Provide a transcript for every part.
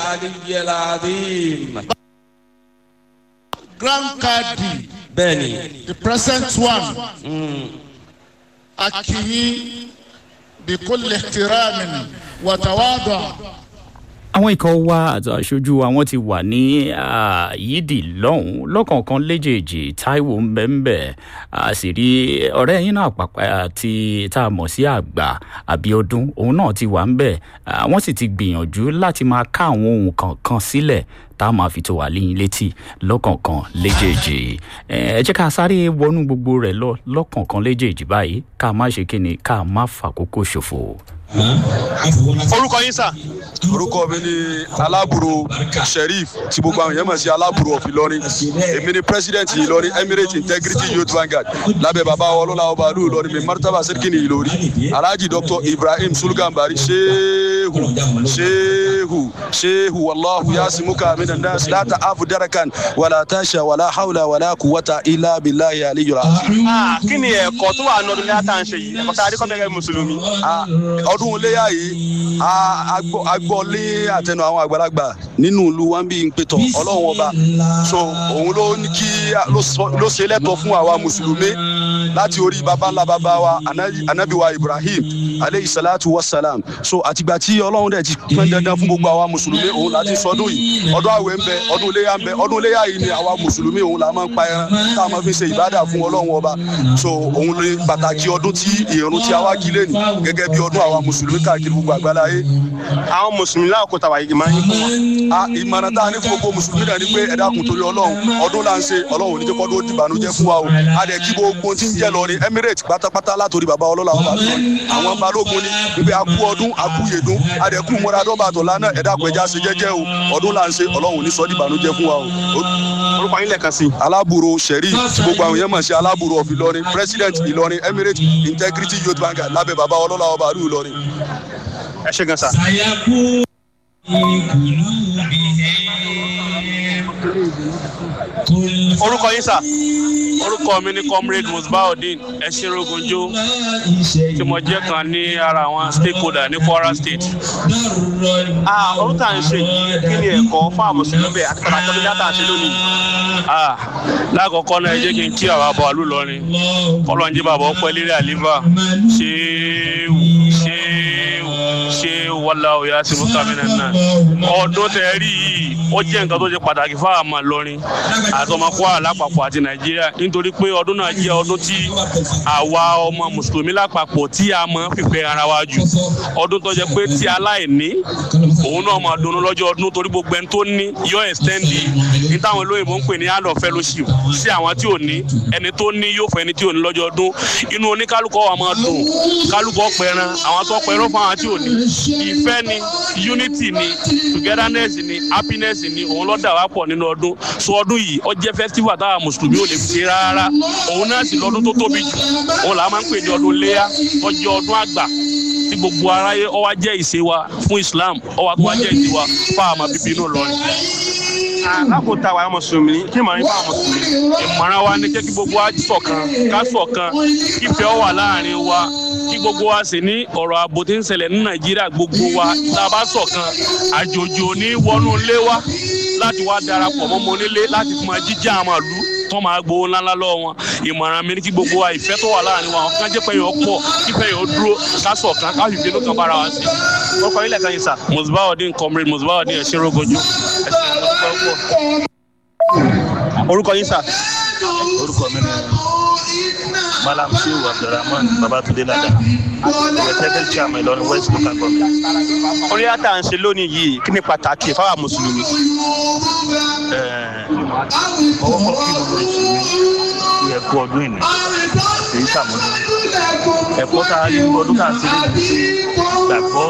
العلي العظيم grand cadi bẹ́ẹ̀ni the present one akiyi bikulli ihtiramin wa tawadu àwọn ikọ̀ wa àti aṣojú wa wọ́n ti wà ní ah, yídì lọ́hùn-ún lọ́kọ̀ọ̀kan léjèèjì taiwo mbẹ́mbẹ́ a sì rí ọ̀rẹ́ yín náà pàpà àti tá a mọ̀ sí àgbà àbíọdún òun náà ti wà ń bẹ̀ Ah, wọ́n sì ti gbìyànjú láti máa ká àwọn ohun kankan sílẹ̀ tá a máa fi tó wà léyìn létí lọ́kọ̀ọ̀kan léjèèjì Eh, ẹ jẹ́ ká sáré wọnú gbogbo rẹ̀ lọ lọ́kọ̀ọ̀kan léjèèjì báyìí ká má ṣe kíni ká má fàkókò ṣòfò. orúkọ yín sà. orúkọ mi ni alábùrò sheriff tí gbogbo àwọn èèyàn mọ̀ sí alábùrò of ìlọrin èmi ni president ìlọrin emirate integrity youth vanguard lábẹ́ bàbá ọlọ́lá ọba àlú ìlọrin mi martaba sẹ́kìnì ìlọrí alhaji dr ibrahim sulgambari shehu shehu shehu wàlláhu yasimuka mina nas láta afu darakan wàlá tasha wàlá hawla wàlá kuwata ilá bilahi aliyura. Ah, kí ni ẹ̀kọ́ tó wà ní ọdún léyà tá à ń ṣe yìí ẹ̀kọ́ tá a rí kọ́ bẹ́ẹ̀ mùsùlùmí. ọdún iléyà yìí a- a gbọ́- a gbọ́ lé àtẹnu àwọn àgbàlagbà nínú ìlú wa ń bí n pétọ ọlọ́run ọba so òun ló ní kí ló sọ- ló ṣe lẹ́tọ̀ fún àwa mùsùlùmí láti orí baba ńlá baba wa Anabi- anabi wa ibrahim aleyhi salatu wa salam so àtìgbà tí ọlọ́run dẹ̀ ti pín dandan fún gbogbo àwa mùsùlùmí òun láti sọdún yìí ọdún àwẹ̀ ń bẹ ọdún iléyà ń bẹ ọdún iléyà yìí ni àwa mùsùlùmí òun là máa ń pa ẹran tá a máa fi ṣe ìbádà fún ọlọ́run ọba so òun lè pàtàkì ọdún tí ìrún tí a wá kí lẹ́nu gẹ́gẹ́ bí ọdún àwa mùsùlùmí káàkiri gbogbo àgbáláyé àwọn mùsùlùmí láàkó tàwa yìí máa ń yín fún wọn. a ìmọ̀ràn tá a ní fún gbogbo mùsùlùmí náà ni pé ẹ̀dá kun torí ọlọ́run ọdún là ń ṣe ọlọ́run ò ní jẹ́ kọ́ tó dìbànújẹ́ fún wa o a dẹ̀ kí gbogbo tí ń jẹ́ lọ ní emirate pátápátá látòrí bàbá ọlọ́lá ọba tó àwọn balógun ni wípé a kú ọdún a kú yèdún a dẹ̀ kú mọ́ra dọ́gba àtọ̀ lánàá ẹ̀dá kun ẹja ṣe jẹ́jẹ́ o ọdún là ń ṣe ọlọ́run ò ní sọ dìbànújẹ́ fún wa o. orúkọ yín lẹ́ẹ̀kan sí i. alábùrò sẹ̀rí tí gbogbo àwọn yẹn mọ̀ sí alábùrò of ìlọrin president ìlọrin emirate integrity youth bank lábẹ́ bàbá ọlọ́lá ọba àlú ìlọrin. ẹ ṣe gan sà. orúkọ yín sà. orúkọ mi ni comrade musbaudeen ẹṣinrogunjo tí mo jẹ́ kan ní ara àwọn stakeholder ní kwara state. Ah, ọdún tá à ń ṣe yìí kí ni ẹ̀kọ́ fún àwọn mùsùlùmí bẹ́ẹ̀ àti pàtàkì ọdún léyà tá à ń ṣe lónìí. Ah, lákọ̀ọ́kọ́ náà ẹ jẹ́ kí n kí àwọn àbọ̀ àlù lọ́rin kọ́lọ́njẹ́ bàbá ọpẹ́ lérí àlífà ṣéwù ṣéwù ṣéwù wàlá òyà sínú kàmínà náà. ọdún tẹ rí yìí ó jẹ́ nǹkan tó ṣe pàtàkì fún àwọn àmọ́ lọ́rin àti ọmọ kwara lápapọ̀ àti nàìjíríà nítorí pé ọdún náà jẹ́ ọdún tí àwa ọmọ mùsùlùmí lápapọ̀ tí a mọ̀ fìfẹ́ ara wa jù ọdún tó jẹ́ pé tí aláìní òun náà máa dunnú lọ́jọ́ ọdún torí gbogbo ẹni tó ní yóò extend ní táwọn olóyìnbó ń pè ní hand of fellowship sí àwọn tí ò ní ẹni tó ní yóò fún ẹni tí ò ní lọ́jọ́ ọdún inú oníkálukọ́ wa máa dùn kálukọ́ pẹran àwọn tó pẹran fún àwọn tí ò ní ìfẹ́ ni unity ni togetherness ni happiness ni òun ló dà wá pọ̀ nínú ọdún so ọdún yìí ó jẹ́ festival táwa mùsùlùmí ò lè fi ṣe rárá òun náà sì lọ́dún tó tóbi jù òun là máa ń pè ní ọdún léyà tó jẹ́ ọdún àgbà tí gbogbo aráyé ó wá jẹ́ ìṣe wa fún islam ó wá tó wá jẹ́ ìṣe wa fún àwọn bíbí inú lọrin. lákòótá àwọn mùsùlùmí kí màá ń bá àwọn mùsùlùmí. ìmọ̀ràn wa ni kí kí gbogbo wa ṣọ̀kan ká ṣọ̀kan kí ìfẹ́ ó wà láàrin wa kí gbogbo wa sì ní ọ̀rọ̀ ààbò tí ń ṣẹlẹ̀ ní nàìjíríà gbogbo wa tá a bá ṣọ̀kan àjòjì ò ní wọnú ilé wa láti wá darapọ̀ mọ́ mọ́ nílé láti fún wa jíjà àwọn àlú tó máa gbowó ńláńlá lọ́wọ́ wọn ìmọ̀ràn mi ni kí gbogbo wa ìfẹ́ tó wà láàrin wa ọ̀kan jẹ́ pé yóò pọ̀ kífẹ́ yóò dúró ká ṣọ̀kan ká fìfẹ́ ló kan bára wa sí. orúkọ yín lẹ́ẹ̀kan yìí sà. musbaudeen comrade musbaudeen ẹ̀ṣin rogojú. orúkọ yín sà. orúkọ mi ni malam shehu abdulrahman babatunde lada executive chairman ìlọrin west local government. orí àtà ń ṣe lónìí yìí kí ni pàtàkì fáwọn mùsùlùmí. ọwọ́ kọ́ kí gbogbo ìṣòro kí ẹ kú ọdún ìní èyí sàmúlò ẹ̀kọ́ tá a rí nínú ọdún tá a ṣe lè ṣe gbàgbọ́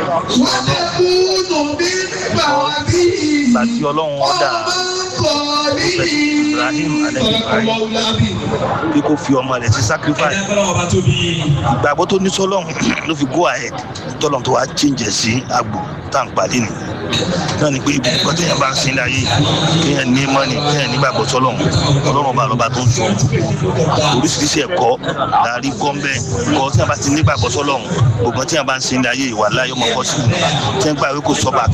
gbàtí ọlọ́run ọ̀dà ibrahim anabi ibrahim bí kò fi ọmọ rẹ̀ sí sacrifice ìgbàgbọ́ tó ní sọ́lọ́run ló fi go ahead tọ́lọ́run tó wá change sí àgbò tá à ń pàdé nì náà ni pé ibi nǹkan téèyàn bá ń sin láyé kéèyàn ní mọ́ni kéèyàn nígbàgbọ́ sọ́lọ́run ọlọ́run ọba lọ́ba tó ń sọ oríṣiríṣi ẹ̀kọ́ láàrí gọ́ńbẹ́ kọ́ tí a bá ti nígbàgbọ́ sọ́lọ́run gbogbo tí a bá ń sin láyé ìwà láyé ọmọ kọ́sí tí a ń gbà wí kò sọ́ba